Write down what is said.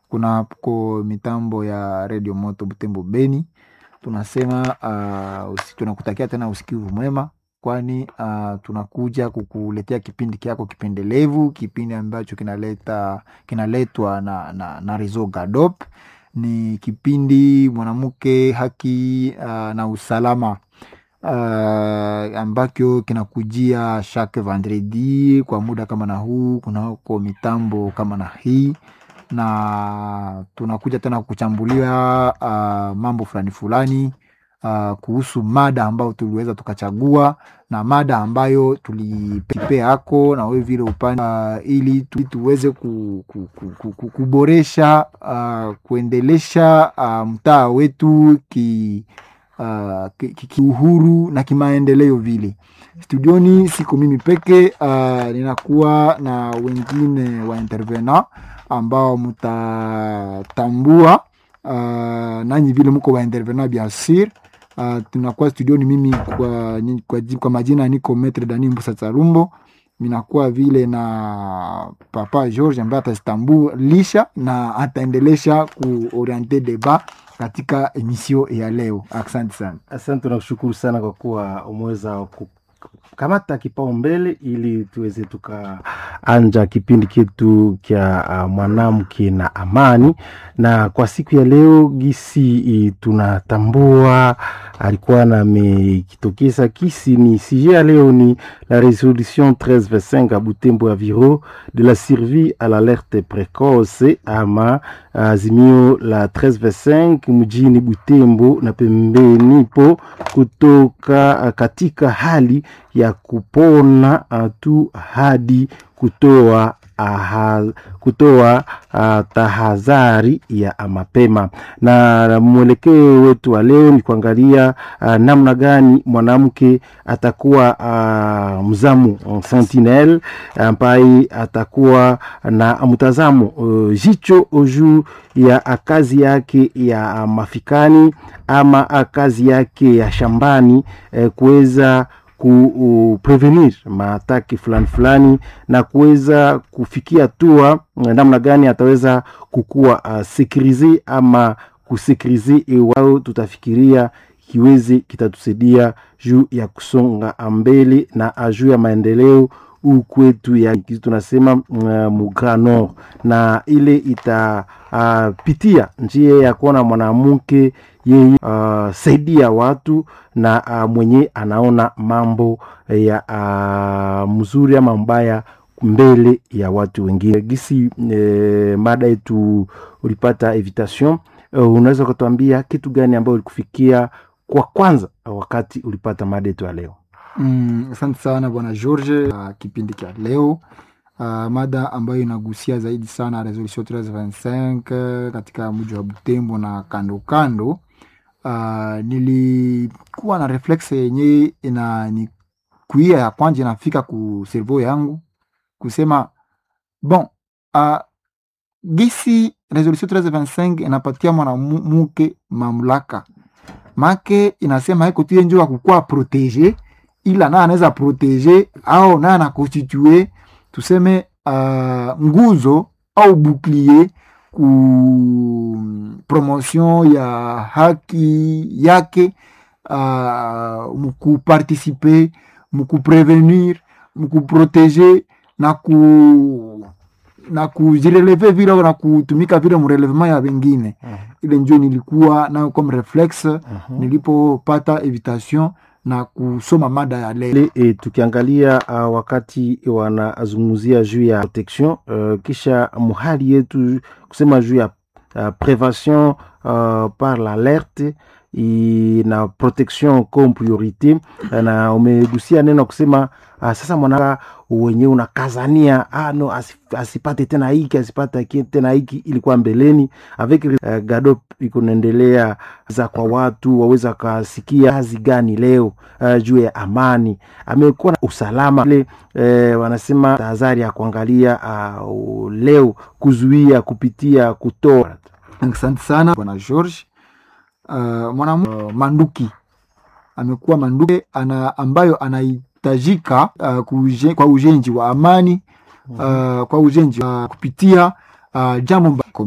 kunako mitambo ya redio moto Butembo Beni. Tunasema uh, usi, tunakutakia tena usikivu mwema, kwani uh, tunakuja kukuletea kipindi kyako kipendelevu, kipindi ambacho kinaleta kinaletwa na, na, na Rezo Gadop. Ni kipindi mwanamke haki uh, na usalama uh, ambacho kinakujia chaque vendredi kwa muda kama na huu kunako mitambo kama na hii na tunakuja tena kuchambulia uh, mambo fulani fulani uh, kuhusu mada ambayo tuliweza tukachagua na mada ambayo tulipea hako na wewe vile upande uh, ili tu, tuweze ku, ku, ku, ku, ku, kuboresha uh, kuendelesha uh, mtaa wetu ki uh, kiuhuru ki, ki na kimaendeleo vile. Studioni siko mimi peke uh, ninakuwa na wengine wa intervena ambao mtatambua uh, nanyi vile mko wa intervena bien sur. Uh, tunakuwa studioni mimi kwa, kwa, kwa majina niko Metre Dani Mbusa Tsarumbo, minakuwa vile na Papa George ambaye atazitambulisha na ataendelesha kuoriente deba katika emisio ya leo. Asante sana. Asante, tunakushukuru sana kwa kuwa umeweza kukamata kipaumbele ili tuweze tukaanja kipindi chetu kya uh, mwanamke na amani. Na kwa siku ya leo gisi tunatambua alikuwa namekitokeza kisi ni sije ya leo ni la resolution 1325 a Butembo ya Viro de la survie à l'alerte précoce ama azimio la 1325 mjini Butembo na pembeni po kutoka katika hali ya kupona tu hadi kutoa aha, kutoa uh, tahadhari ya mapema. Na mwelekeo wetu wa leo ni kuangalia uh, namna gani mwanamke atakuwa uh, mzamu sentinel ambaye atakuwa na mtazamo uh, jicho juu ya kazi yake ya mafikani ama kazi yake ya shambani eh, kuweza kuprevenir maataki fulani fulani na kuweza kufikia hatua namna gani ataweza kukuwa uh, sekurize ama kusekurize iwao tutafikiria kiweze kitatusaidia juu ya kusonga mbele na juu ya maendeleo huu kwetu ya kitu tunasema uh, mugra nord na ile itapitia uh, njia ya kuona mwanamke yeye uh, saidia watu na uh, mwenye anaona mambo ya uh, mzuri ama mbaya mbele ya watu wengine gisi eh, mada yetu ulipata invitation uh, unaweza ukatuambia kitu gani ambayo ulikufikia kwa kwanza wakati ulipata mada yetu ya leo asante mm, sana bwana George. Uh, kipindi cha leo uh, mada ambayo inagusia zaidi sana resolution 1325 katika mji wa Butembo na kando kando. Uh, nilikuwa na reflex yenye inanikuia ya kwanja inafika ku servo yangu kusema bon, uh, gisi resolution 1325 inapatia mwanamke mamlaka make inasema haiko tu njo akukua protege ila naye anaweza protege au naye anakonstitue tuseme uh, nguzo au bouclier ku promotion ya haki yake uh, mukuparticipe mukuprevenir mukuprotege na ku na kujireleve vile na kutumika vile mrelevement ya wengine uh -huh. Ile njo nilikuwa nayo comme reflex uh -huh. Nilipopata invitation na kusoma mada ya leo e, tukiangalia uh, wakati wanazungumzia juu ya protection uh, kisha muhali yetu kusema juu ya uh, prevention uh, par l'alerte na protection comme priorite na umegusia neno kusema uh, sasa mwana wenyewe unakazania ah, no, asipate tena hiki asipate tena hiki ilikuwa mbeleni avec uh, Gadop iko naendelea za kwa watu waweza kasikia kazi gani leo uh, juu ya amani amekuwa na usalama ile uh, wanasema tahadhari ya kuangalia uh, leo kuzuia kupitia kutoa. Asante sana bwana George. Uh, mwanamke uh, manduki amekuwa manduki ana, ambayo anahitajika uh, kuje, kwa ujenzi wa amani uh, kwa ujenzi wa uh, kupitia uh, jambo